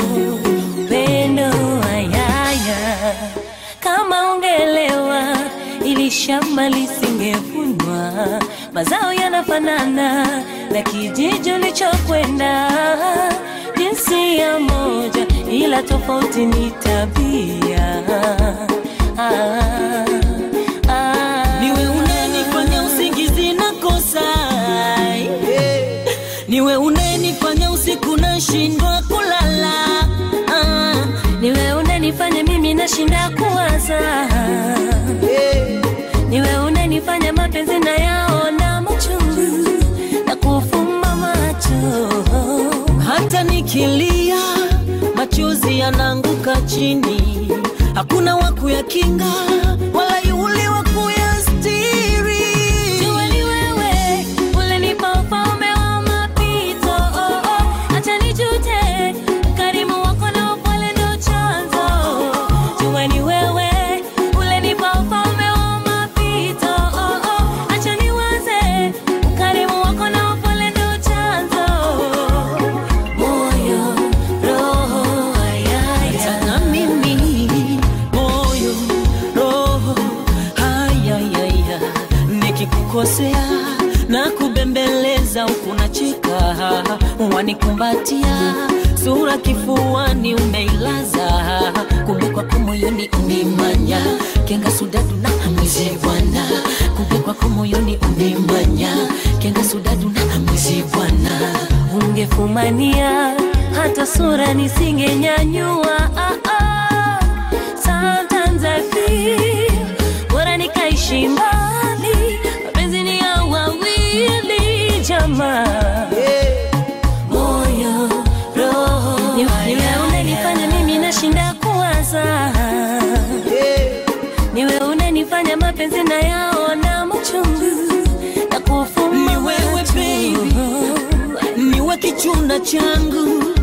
upendo ayaya kama ungelewa ili shamba lisingevunwa mazao yanafanana na kijiji ulichokwenda jinsia moja ila tofauti ni tabia ah, ah. niwe unenifanya usingizi na kosa niwe unenifanya usiku nashindwa kulala ah. niwe unanifanya mimi nashinda kuwaza niwe unanifanya mapenzi na yaona machungu na kufumba macho hata nikilia machozi yanaanguka chini hakuna wa kuyakinga wala yule wa kuyastiri Jua ni wewe ulinipa ufalme wa mapito oh, oh. Acha nijute ukarimu wako na upole ndo chanzo Jua ni wewe ulinipa ufalme wa mapito oh, oh. Acha niwaze ukarimu wako na upole ndo chanzo Moyo, roho, ayaya na mimi moyo roho hayayaya nikikukosea na kubembeleza huku nacheka wanikumbatia sura kifuani umeilaza kumbe kwako moyoni umemanya kenga sudadu na mwizi bwana kumbe kwako moyoni umemanya kenga sudadu na mwizi bwana ungefumania hata sura nisingenyanyua ah, ah. Sometimes I feel bora nikaishi mbali, mapenzi ni ya wawili jamaa, moyo roho, ni wewe unanifanya mimi nashinda kuwaza, niwe unanifanya mapenzi na yaona machungu na kufumba Ni wewe, macho. baby. niwe kichuna changu